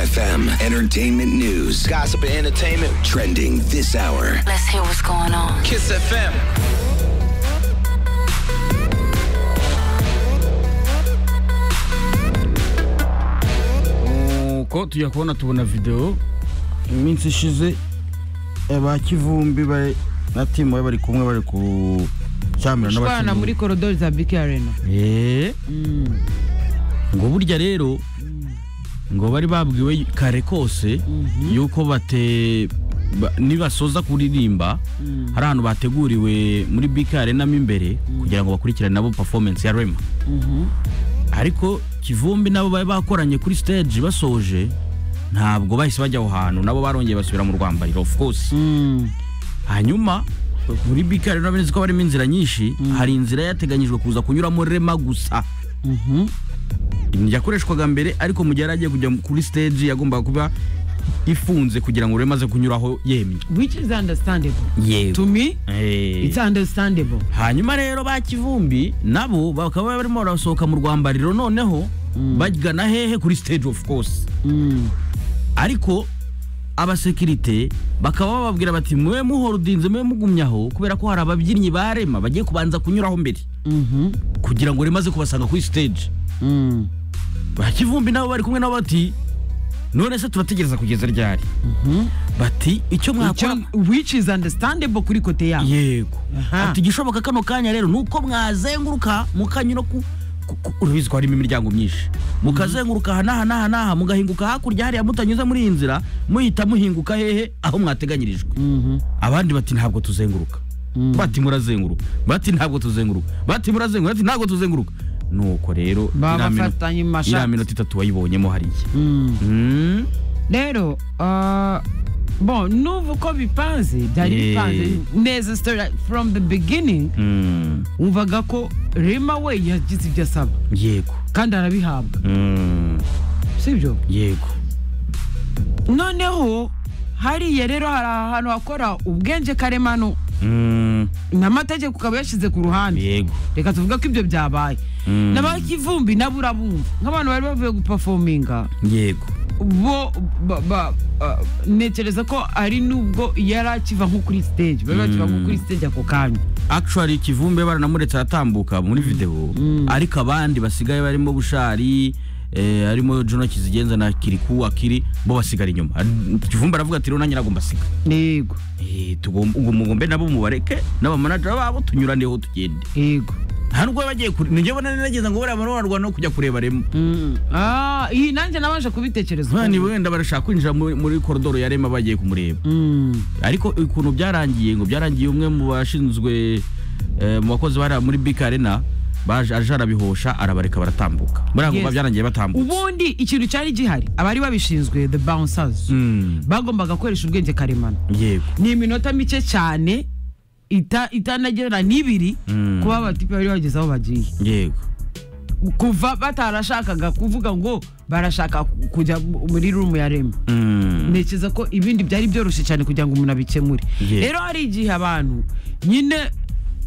FM Entertainment News. Gossip and entertainment. Trending this hour. Let's hear what's going on. Kiss FM. uko tujya kubona tubona videwo iminsi ishize eh, ba kivumbi ba- na timu bari bari kumwe bari ku cyamira gushwana muri n'abakinnyi korodori za biki arena Eh, Mm, ngo burya rero ngo bari babwiwe kare kose yuko bate ba- nibasoza kuririmba mm, hari ahantu bateguriwe muri bk arena mo imbere kugira ngo bakurikirane nabo performance ya rema mhm. ariko kivumbi nabo bari bakoranye kuri stage basoje ntabwo bahise bajya aho hantu nabo barongeye basubira mu rwambariro of course Mm, hanyuma muri bk arena urabona ko harimo inzira nyinshi hari inzira yateganyijwe kuza kunyuramo rema gusa mhm. yakoreshwaga mbere ariko mu gihe yari agiye kujya kuri stage yagombaga kuba ifunze kugira ngo uremaze kunyuraho yemye which is understandable yego to me it's understandable hanyuma rero ba kivumbi nabo bakaba barimo barasohoka mu rwambariro noneho bagana hehe kuri stage of course Mm, ariko abasekirite bakaba bababwira bati mwe muhorodinze mwe mugumye aho kubera ko hari ababyinnyi ba rema bagiye kubanza kunyuraho mbere mhm, kugira ngo remaze kubasanga kuri stage mm, ba kivumbi nabo bari kumwe nabo bati none se turategereza kugeza ryari bati icyo mwakora Icyo- which is understandable kuri kote yabo yego Aha. ati igishoboka kano kanya rero nuko mwazenguruka mukanyura ku ku- ku- urabizi ko harimo imiryango myinshi mukazenguruka aha n'aha n'aha n'aha mugahinguka hakurya hariya mutanyuze muri iyi nzira muhita muhinguka hehe aho mwateganyirijwe Mhm, abandi bati ntabwo tuzenguruka bati murazenguruka bati ntabwo tuzenguruka bati murazenguruka bati ntabwo tuzenguruka nuko rero iriya mino- babafatanye mu iriya mashati minota itatu wayibonyemo hariya Mm. Mm. rero uh, bon n'ubu uko bipanze byari Yeah. bipanze neza story from the beginning Mm. wumvaga ko rema we yagize ibyo asaba yego kandi arabihabwa Mm. sibyo yego noneho hariya rero hari ahantu hakora ubwenge karemano Mm. n'amategeko ukaba yashyize ku ruhande yego reka tuvuge ko ibyo byabaye Mm. n'abakivumbi nabo urabumva nk'abantu bari bavuye gupafominga yego bo ba- ba- ah, ntekereza ko ari nubwo yari akiva nko kuri stage bari bakiva nko kuri stage ako kanya actually kivumbe baranamuretse aratambuka muri videwo ariko abandi basigaye barimo bushari eh, harimo jono kizigenza na kiriku akiri bo basigara inyuma Ari- kivumbe aravuga ati rero nanjye ntabwo mbasiga yego Eh, tugomba- ubwo mugombe nabo mubareke n'abamanajera babo tunyuraneho tugende yego nta nubwo baba bagiye kure nijye bona nageza ngo buriya bararwana no kujya kureba remo Mm. Ah, iyi nanjye nabanje kubitekereza bani wenda barashaka kwinjira muri- muri koridoro ya rema bagiye kumureba Mm. ariko ukuntu byarangiye ngo byarangiye umwe mu bashinzwe eh, mu bakozi bari muri bika arena baje aje arabihosha arabareka baratambuka buriya ngo Yes. byarangiye batambutse ubundi ikintu cyari gihari abari babishinzwe the bouncers Mm, bagombaga gukoresha ubwenge karemano yego ni iminota mike cyane ita- itanagerera n'ibiri Mm. kuba abatipe bari bageze aho bagiye yego kuva batarashakaga kuvuga ngo barashaka kujya muri rumu ya rema Mm, ntekereza ko ibindi byari byoroshye cyane kugira ngo umuntu abikemure Yeah. rero hari igihe abantu nyine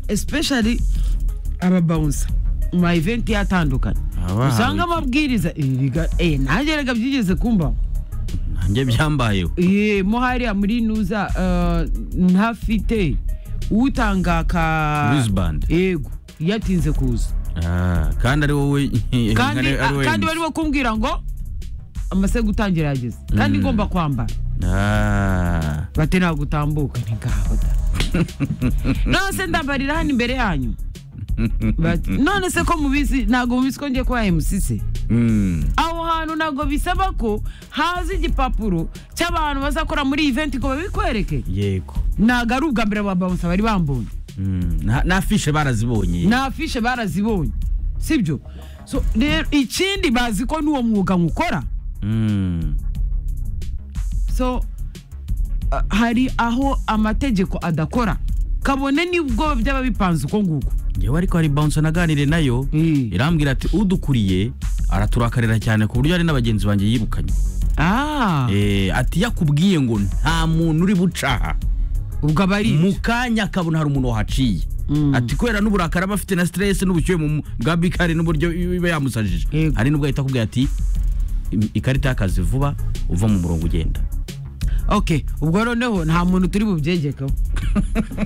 especially ababawunsa mu ma event atandukanye Abahawe usanga iki? amabwiriza eh, biga- eh, nanjye rega byigeze kumbaho nanjye byambayeho Eh, mo hariya muri nuza eh, ntafite utanga ka Wristband. yego yatinze kuza Ah, kandi ari wowe kandi ari- ari wowe kandi MC. bari kumbwira ngo amase gutangira yageze kandi ngomba kwambara Ah, bati ntabwo utambuka ntigaho da none se ndambarira hano imbere yanyu Bati, none se ko mubizi ntabwo mubizi ko ngiye kuba MC se mm, aho hantu ntabwo bisaba ko haza igipapuro cy'abantu bazakora muri iyi event ngo babikwereke yego ntabwo ari ubwa mbere babawusa bari bambonye Mm, na- na afishe barazibonye na afishe barazibonye sibyo so rero ikindi bazi ko n'uwo mwuga nkukora Mm, so ah, hari aho amategeko adakora kabone nibwo byaba bipanze uko nguko yewe ariko hari bounce naganire nayo Mm. irambwira ati udukuriye araturakarira cyane ku buryo hari n'abagenzi banjye yirukanye Ah, Eh, ati yakubwiye ngo nta muntu uri bucaha ubwo aba ari mu kanya akabona hari umuntu wahaciye Mm. ati kubera n'uburakari aba afite na stress n'ubushyuhe mu bwa bikari n'uburyo iba yamusajije Yego. hari n'ubwo ahita akubwira ati im- ikarita y'akazi vuba uva mu murongo ugenda okay ubwo noneho nta muntu turi bubyegekeho